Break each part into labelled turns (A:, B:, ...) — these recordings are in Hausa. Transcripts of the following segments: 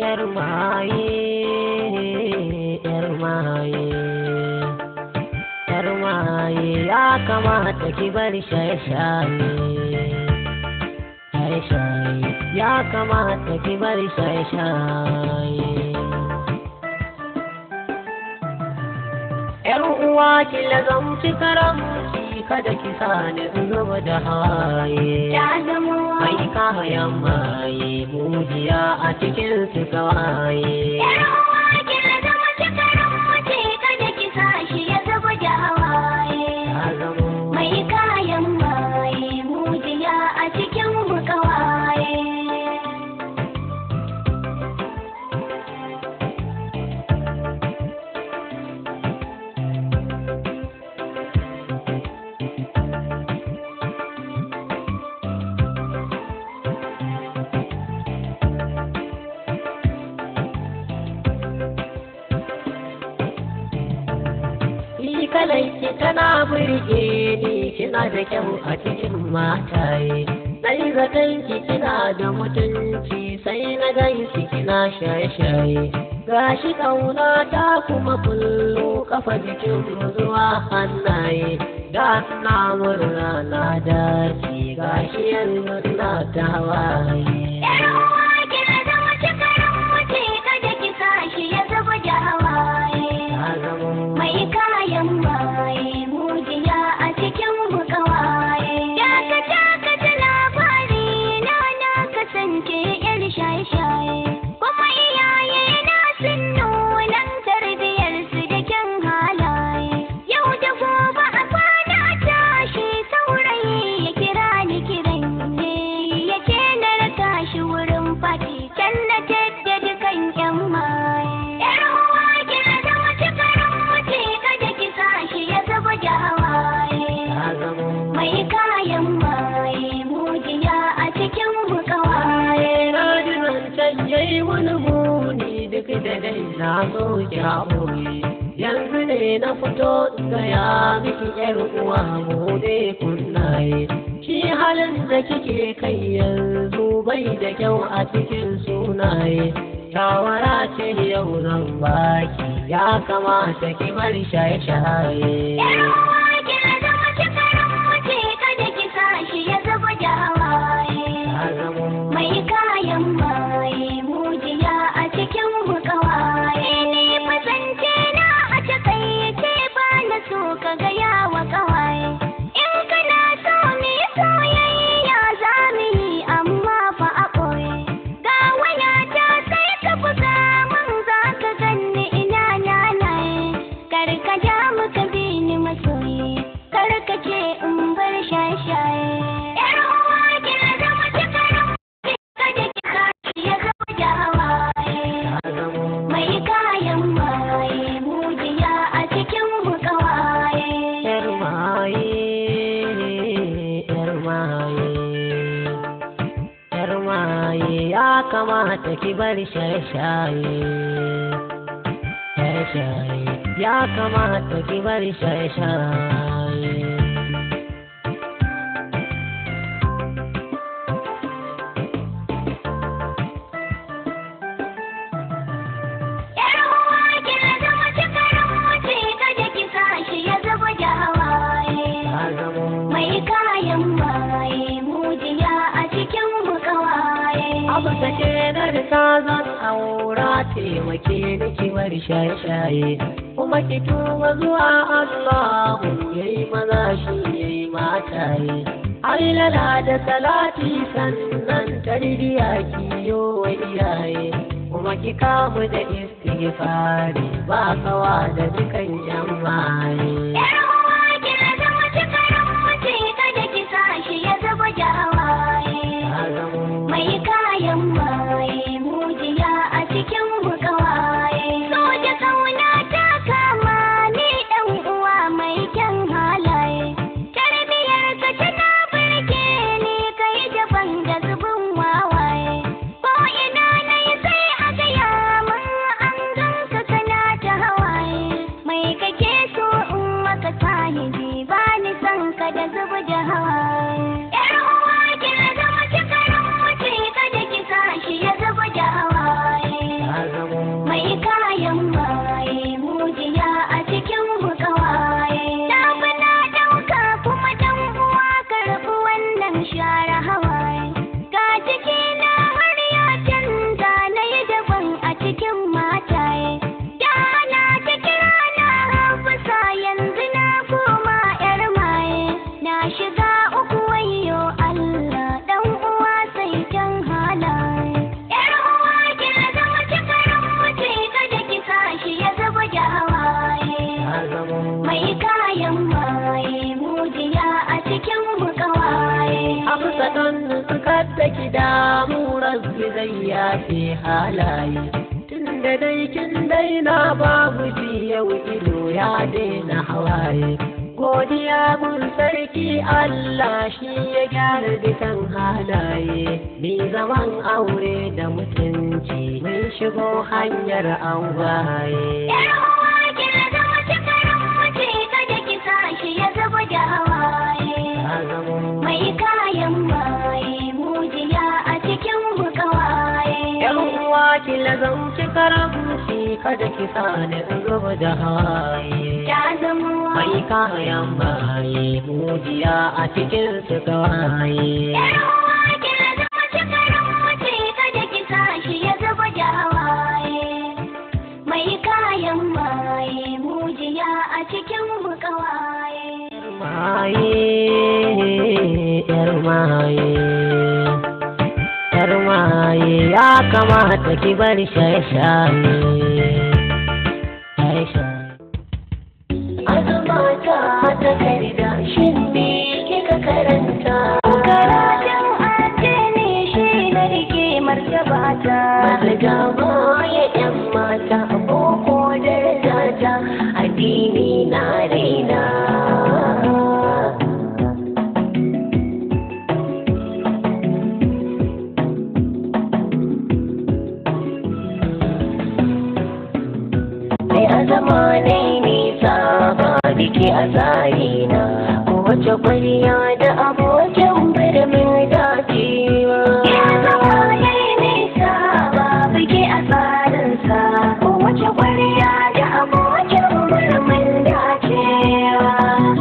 A: yar maye yar maye yar maye ya kamata ki bar shaye-shaye shaye-shaye ya kamata ki bar shaye-shaye yar uwa ki lazamci karamci kada ki sani zuba da haye
B: Ya zamo
A: mai kayan maye mujiya a cikin su kawaye
B: Yar uwa ki zama cikarin mace kada ki sa shi ya zuba da hawaye.
A: ta zamo
B: Mai kayan maye mujiya a cikin mu kawaye.
A: Ni kalanki tana burge ni kina da kyau a cikin mataye. Sai zaton ki kina da mutunci sai na ganki kina shaye-shaye. Gashi kauna ta kuma kullu kafa jikin mu zuwa hannaye. Da na murna na dace gashi yanzu na ta hawaye.
B: Yar uwa ki zama cikarin mace kada ki sa shi ya zuba da hawaye.
A: Ta zamo
B: Mai kayan maye mujiya a cikin mu kawaye. Ya ka taka ta labari na na kasance yar shaye-shaye. Kuma iyaye na sun nunan tarbiyar su da kyan halaye. Yau da gobe a kwana tashi saurayi ya kira ni kiran ne. Ya ce na raka shi wurin fati can na tadda dukan yan maye. Yar uwa ki zama cikarin mace kada ki sa shi ya zuba da hawaye.
A: ta zamo
B: Mai kayan maye mujiya a cikin mu kawaye.
A: na ji zancen yayi wani muni duk da dai na so ki haƙuri yanzu ne na fito gaya miki yar uwa mu ne kunnaye shi halin da kike kai yanzu bai da kyau a cikin sunaye shawara ce yau zan baki ya kamata ki bar shaye-shaye
B: Yar uwa ki zama cikarin mace kada ki sa shi ya zuba da hawaye.
A: ta zamo
B: Mai kayan maye mujiya a cikin mu kawaye. Ni fasance na a takaice ba na so ka gaya wa kawaye. In kana so ni soyayya za mu yi amma fa a ɓoye. Ga wayata sai ka buga mun za ka ganni ina nanaye. Kar ka ja mu ka bi ni masoyi. Kar ka ce in bar shaye-shaye. Yar uwa ki zama cikarin kada ki sashi ya zama da hawaye.
A: ta zamo
B: Mai kayan maye mujiya a cikin mu kawaye.
A: Yar maye, yar maye, yar maye ya kamata ki bar shaye-shaye. Shaye-shaye ya kamata ki bar shaye-shaye.
B: Yar uwa ki zama cikarin mace kada ki sashi ya zama da hawaye.
A: Ta zamo
B: Mai kayan maye mujiya a cikin mu kawaye.
A: abu take na da ta zan aura taimake ni ki bar shaye-shaye kuma ki tuba zuwa Allah yayi maza shi yayi mataye Hailala da salati sannan tarbiya ki yo wa iyaye kuma ki kamu da istighfari ba kawa da dukan jama'a
B: Yar uwa ki zama cikarin mace kada ki sashi ya zama da hawaye.
A: ta zamo
B: Mai kayan maye mujiya a cikin mu kawaye. So da kauna ta kama ni dan uwa mai kyan halaye. Tarbiyar ka tana burge ni kai daban da zubin wawaye. Ko ina na yi sai a gaya min an ganka kana ta hawaye. Mai kake so in maka
A: kada ki damu rabbi zai yafe halaye tunda dai kin daina babu ji yau ido ya daina hawaye godiya mun sarki Allah shi ya gyara dukan halaye mai zaman aure da mutunci mun shigo hanyar angwaye
B: Yar uwa ki zama cikin mace kada ki sa shi ya zuba da hawaye.
A: ta zamo
B: Mai kayan maye mujiya a cikin bukawaye.
A: Yan uwa ki lazanci karamci kada ki sani in zuba da hawaye.
B: Ta zamo
A: Mai kayan baye mujiya a cikin su gawaye.
B: Yar uwa ki zama cikin mace kada ki sa shi ya zuba da hawaye. Mai kayan maye mujiya a cikin bukawaye.
A: Maye, yar maye. Yar maye ya kamata ki bar shaye-shaye. Shaye-shaye. Azumata ta karida shin me kika karanta?
B: Karatun addini shi na rike martabata.
A: Masu gaba ya ‘yan mata boko daraja ta addini na raina. Mai azama ne nisa ba biki a tsarina, kowace kwariya da abokin birnin dacewa.
B: Ya zama yayi nisa ba bige a tsarinsa. Kowace ƙwarya da abokin murmin dacewa.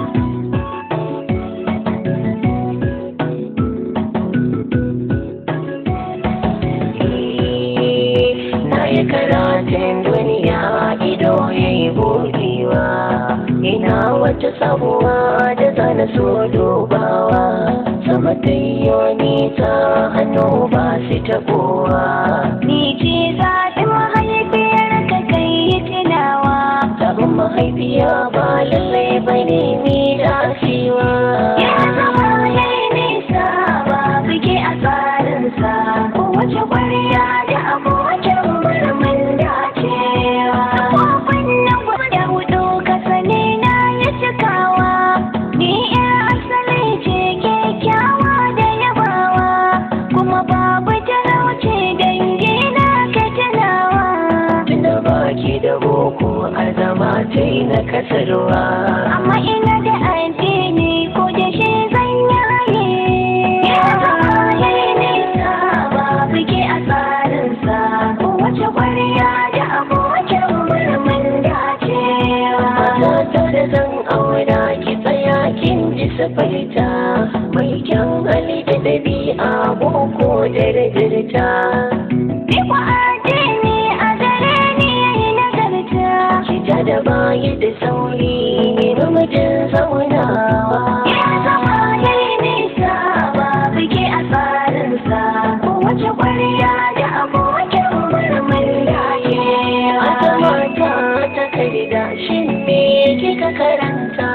A: na yi karatun duniya ido ya yi buɗewa ina wata sabuwa da zana so dubawa sama ta yi ta hannu ba su taɓowa
B: Ni ce zaɓin mahaifiyar ka kai yi tunawa.
A: sabon mahaifiya ba lallai ba ne ni dacewa
B: Ya zama yayi nisa ba bige a tsarinsa. Kowace ƙwarya da abokin murmin dacewa. Kofin na guda hudu ka sani na ya cikawa. Ni ƴar asali ce kyakkyawa da yabawa. Kuma babu talauci dangi na ka tunawa.
A: tunda baki da boko a zama ta yi na kasarwa
B: Amma ina da addini ko da shi zan yaye. Ya zama yayi nisa ba bige a tsarinsa. Kowace ƙwarya da abokin murmin dacewa.
A: Mata da zan aura ki tsaya kin ji safarta mai kyan hali da ɗabi'a boko da rajirta.
B: Ni kwa addini a gare ni yayi nagarta.
A: Kita da baya da sauri ne namijin zaunawa.
B: Ya zama yayi nisa ba bige a tsarinsa. Kowace ƙwarya da abokin murmin dacewa.
A: Ata mata ta karida shin me kika karanta?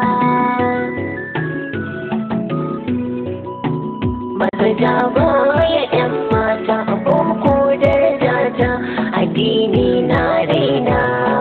A: Maza ja baya ‘yan mata boko daraja ta addini na raina.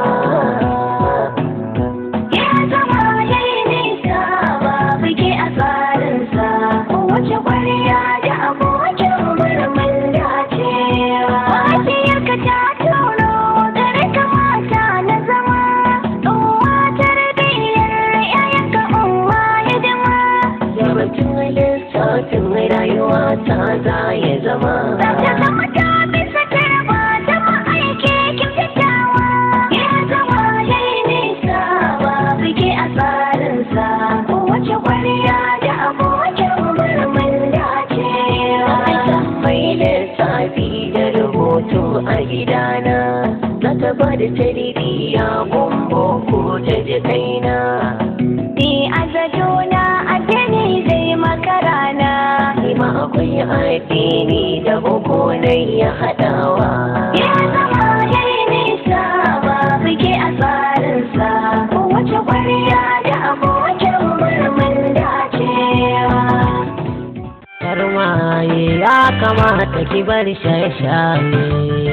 B: Ya zama yayi nisa ba bige a tsarinsa. Kowace ƙwarya da abokin murmin dacewa. Wajiyarka ta turo gare ka mata na zama. Uwa tarbiyyar ‘ya'yanka uwa hidima.
A: Yawancin lissafin rayuwa ta za ya zama.
B: Za ta zama ta bisa tarba ta ma'aiki kyautatawa. Ya zama yayi nisa ba bige a tsarinsa. Kowace ƙwarya da abokin murmin dacewa.
A: mai lissafi da rubutu a gidana za ta ba da tarbiyya gumbo ko ta ji kaina
B: Ni a zadona addini zai makarana.
A: ni ma akwai addini da boko na ya haɗawa
B: Ya zama yayi nisa ba bige a tsarinsa. Kowace ƙwarya da abokin murmin dacewa.
A: yar maye ya kamata ki bar shaye-shaye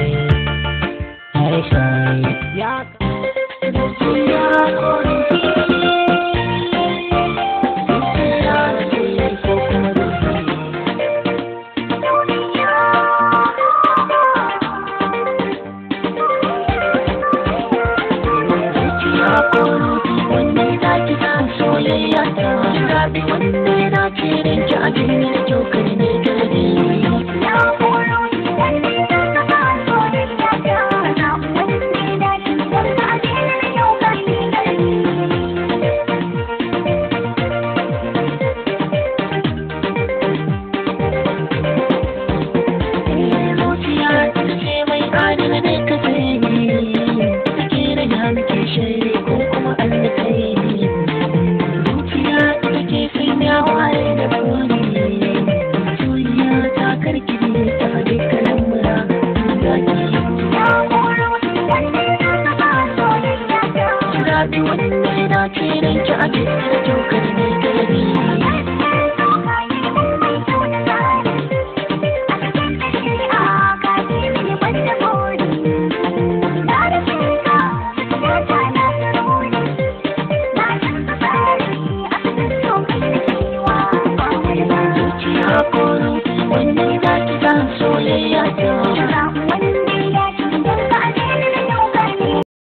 A: shaye-shaye ya soyayya ta rabi wanda ya dace da ki a cikin kyau kai ne gari
B: Ya koro ni wanda ya saka soyayya ta na wanda ya dace wanda a cikin yau kai gari.
A: zuciya ta ce mai adana da ka sai ta ke da ya muke shari ko kuma an da kai zuciya ta ke sanya waye da kone soyayya ta karki ne ta dukkanin mura zaki
B: Ya koro ni wanda ya saka soyayya ta.
A: Rabi wanda ya dace da ki a cikin kyau kai ne gari zuciya koro wanda ya dace da soyayya ta